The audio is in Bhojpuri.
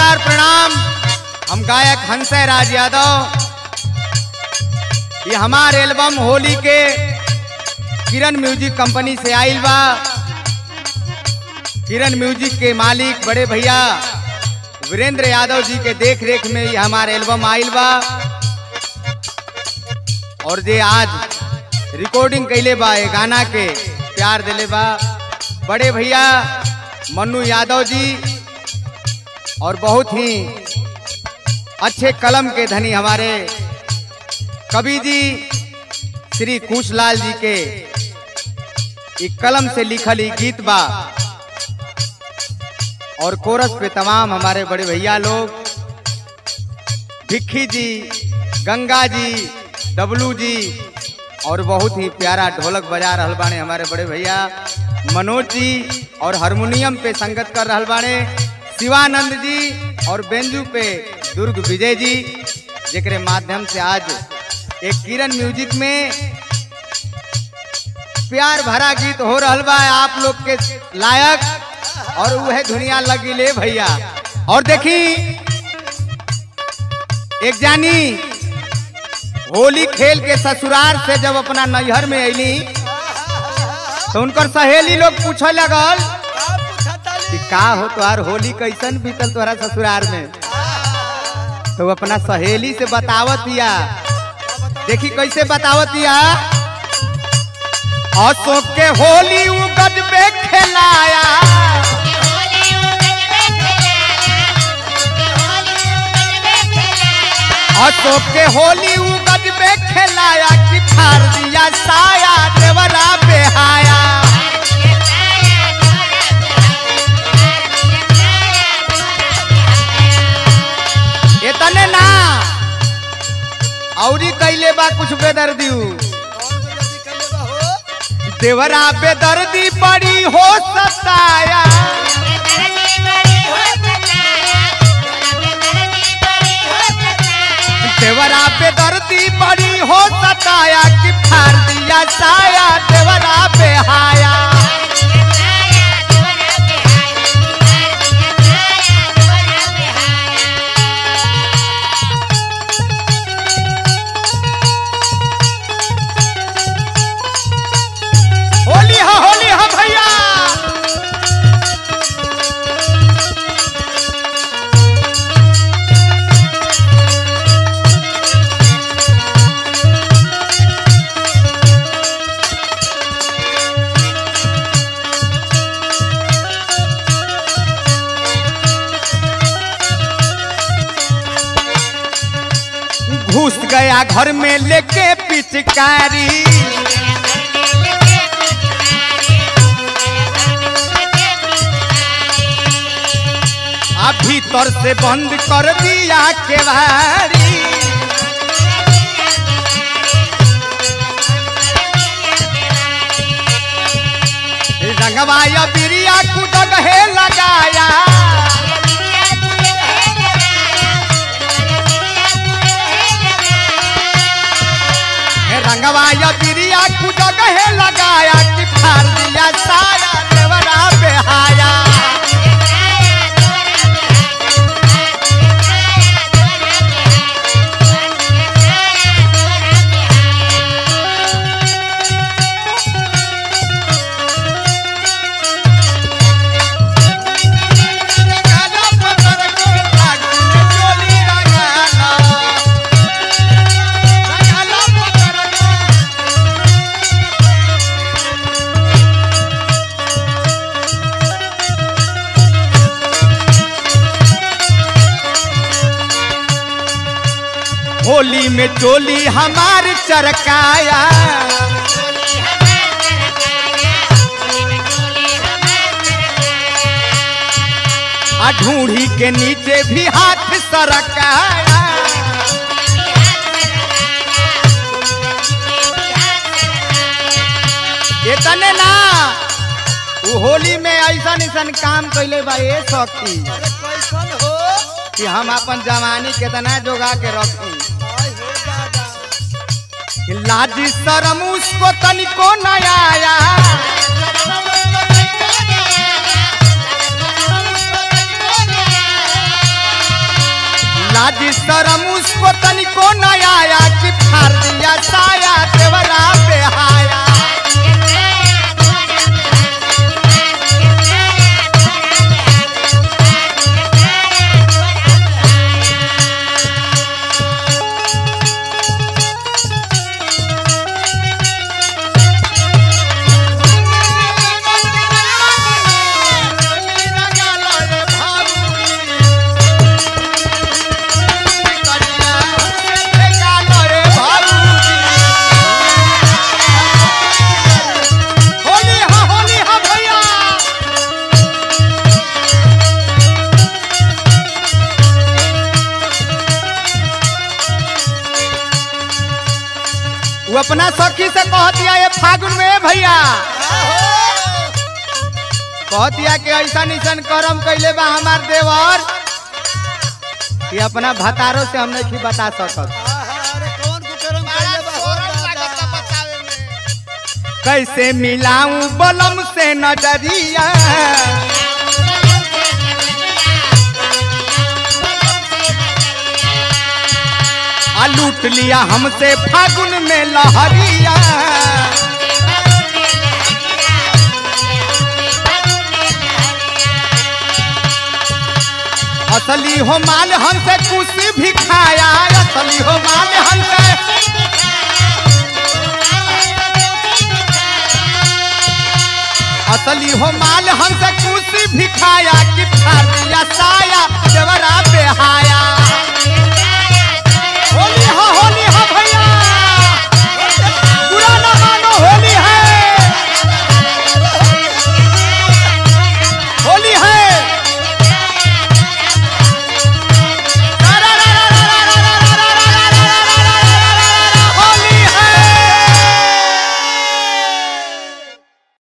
नमस्कार प्रणाम हम गायक हंसय राज यादव ये हमार एल्बम होली के किरण म्यूजिक कंपनी से आइल बा किरण म्यूजिक के मालिक बड़े भैया वीरेंद्र यादव जी के देख रेख में ये हमार एल्बम आइल बा और जे आज रिकॉर्डिंग कैले बा ये गाना के प्यार दिले बा बड़े भैया मन्नू यादव जी और बहुत ही अच्छे कलम के धनी हमारे कवि जी श्री कुशलाल जी के एक कलम से लिखल ही गीत बा और कोरस पे तमाम हमारे बड़े भैया लोग भिक्खी जी गंगा जी डब्लू जी और बहुत ही प्यारा ढोलक बजा रहल बाने हमारे बड़े भैया मनोज जी और हारमोनियम पे संगत कर रहल बाने शिवानंद जी और बेंजू पे दुर्ग विजय जी जेकरे माध्यम से आज एक किरण म्यूजिक में प्यार भरा गीत हो रहल बा आप लोग के लायक और वह दुनिया लगी ले भैया और देखी एक जानी होली खेल के ससुराल से जब अपना नैहर में अली तो उनकर सहेली लोग पूछे लगल कि का हो तुहार होली कैसन बीतल तोहरा ससुराल में तो वो अपना सहेली से बतावत या देखी कैसे बतावत या अशोक के होली उ गजबे खेलाया अशोक के होली उ गजबे खेलाया कि फाड़ दिया साया देवरा बेहाया इतने ना औरी कैले बा कुछ बेदर्दी देवरा बेदर्दी बड़ी हो सताया देवरा बेदर्दी बड़ी हो सताया कि फाड़ दिया साया देवरा बेहाया होली हा होली हा भैया घुस गया घर में लेके पिचकारी आ भीतर से बंद कर दिया केवारी रंगवाया बिरिया कुदगहे लगाया रंगवाया बिरिया कुदगहे लगाया कि फाड़ दिया साया देवरा बेहाया रंगाला पत्थर को फागुन में चोली रंगाला रंगाला पत्थर को होली में चोली हमार चरकाया आ ढूंढी के नीचे भी हाथ सरकाया इतने ना वो होली में ऐसा ऐसन काम कैले बा ये शक्ति कि हम अपन जवानी कितना जोगा के रखी लाजी शरम उसको तनिको न आया लाज शरम उसको तनिको न आया कि फाड़ दिया साया देवरा बेहाया होली हा होली हा भैया वो अपना सखी से कह दिया ये फागुन में भैया कह दिया कि ऐसा निशन करम कैले बा हमार देवर कि अपना भतारो से हम नहीं बता सकत अरे कौन कुकरम कइले बा हो दादा कैसे मिलाऊं बलम से नजरिया आ लूट लिया हमसे फागुन में लहरिया असली हो माल हमसे कुछ भी खाया असली हो माल हमसे असली हो माल हमसे कुछ भी खाया कि फाड़ दिया साया देवरा पे